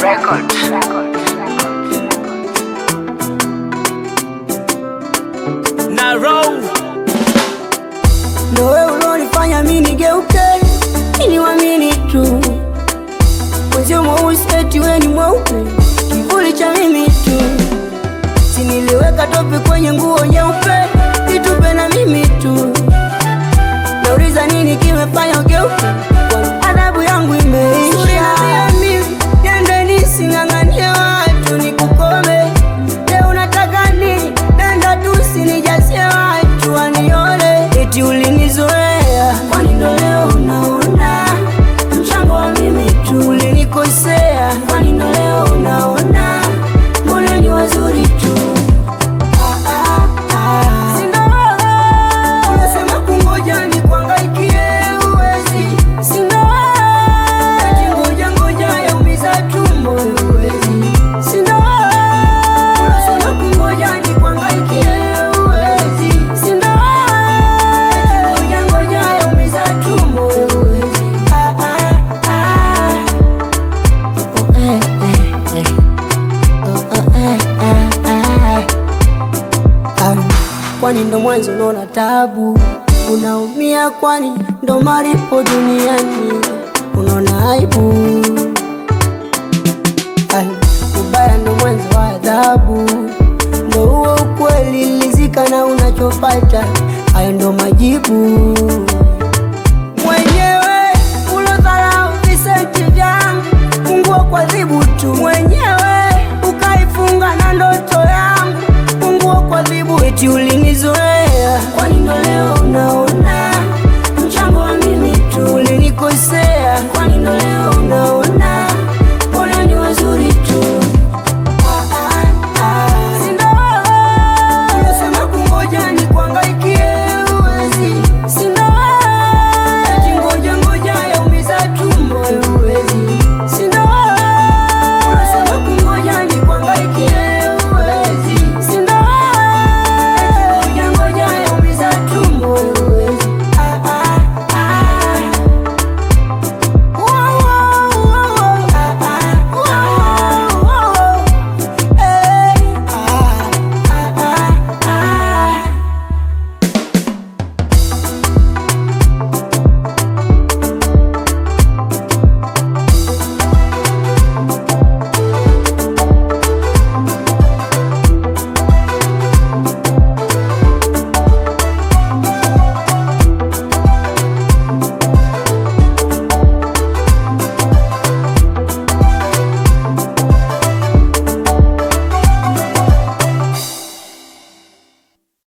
na row Ndo wewe ulonifanya mimi nigeuke ili wamini tu mwenzio mweusi eti wewe ni mweupe, kivuli cha mimi tu. Si niliweka tope kwenye nguo nyeupe, itupe na mimi tu. Nauliza nini kimefanya ugeuke, kwani adhabu yangu imeisha. Mimi niende nising'ang'anie watu nikukome, leo unataka nini? Nenda tu usinijazie watu wanione, eti ulinizoea, kwani ndo leo unaona mchango wa mimi tu. Ulinikosea, kwani ndo leo unaona mbona ni wazuri tu. Ah, ah, ah. Si ndo wewe unasema kungoja nikuangaikie, uwezi. Si ndo wewe eti ngoja ngoja yaumiza tumbo, uwezi. Si ndo wewe unasema kungoja nikuangaikie, uwezi. Si ndo wewe eti ngoja ngoja yaumiza tumbo, uwezi. Ah, ah, ah. Oh, eh, eh, eh. Oh, oh, eh, eh, eh. Ah, kwani ndo mwanzo unaona tabu, unaumia, kwani ndo malipo duniani, unaona aibu